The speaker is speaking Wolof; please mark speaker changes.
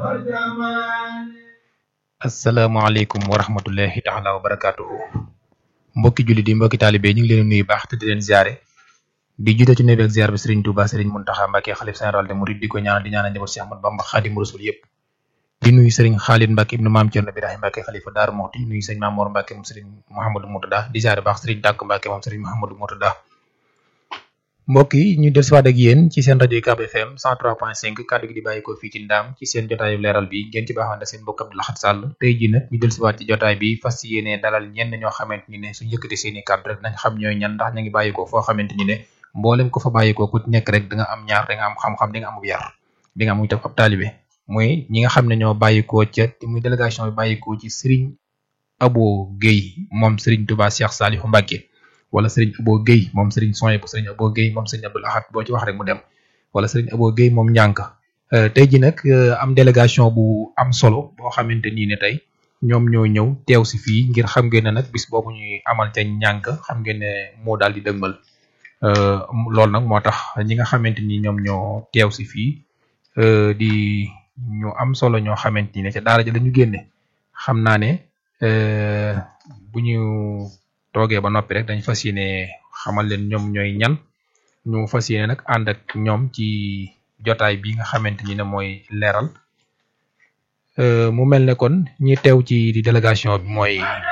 Speaker 1: asalaamaaleykum wa rahmatullahi taala wa barakaatuhu mbokki jullit yi mbokki taalibe ñu ngi leen nuyu baax te di leen ziare di jiite ci nuyu ak ziar bi Serigne Touba Serigne Mountakha Mbacké xalif général de Mouride di ko ñaanal di ñaanal njaboot Cheikh Ahmadou Bamba Xaadimu Rasul yëpp di nuyu Serigne Khalid Mbacké ibnu Maam Thierno Birahim Mbacké xalifa Daaru Muxti nuyu Serigne Mamour Mbacké moom Serigne Mouhamadou Moutada di ziare baax Serigne Tàkk Mbacké moom Serigne Mouhamadou Moutada mbokk yi ñu dellusiwaat ak yéen ci seen rajo UCAB FM 103.5 kàddu gi di bàyyi ko fii ci ndaam ci seen jotaayu leeral bi ngeen ci baaxoon seen mbokk Abdou Lahad Sall tey jii nag ñu dellusiwaat ci jotaay bi fas yéene dalal ñenn ñoo xamante ni ne suñu yëkkati seen i kàddu rek nañ xam ñooy ñan ndax ñu ngi bàyyi ko foo xamante ni ne mboolem ko fa bàyyi ko ku nekk rek da nga am ñaar da nga am xam-xam di nga amub yar di nga am itam ab taalibe muy ñi nga xam ne ñoo bàyyi ko ca muy délégation bi bàyyi ko ci Serigne Abo Guèye moom Serigne Touba Cheikh Saliou Mbacké wala Serigne Abo Guèye moom Serigne Soye bu Serigne Abo Guèye moom Serigne Abdou Lahad boo ci wax rek mu dem wala Serigne Abo Guèye moom ñànk tey ji nag am délégation bu am solo boo xamante nii ne tey ñoom ñoo ñëw teew si fii ngir xam ngeen ne nag bis boobu ñuy amal ca ñànk xam ngeen ne moo daal di dëgmal loolu nag moo tax ñi nga xamante ni ñoom ñoo teew si fii di ñu am solo ñoo xamante ni ne ca daara ja la ñu génne xam naa ne bu ñu toogee ba noppi rek dañ fas yéene xamal leen ñoom ñooy ñan ñu fas yéene nag ànd ak ñoom ci jotaay bi nga xamante ni ne mooy leeral mu mel ne kon ñi teew ci di délégation bi mooy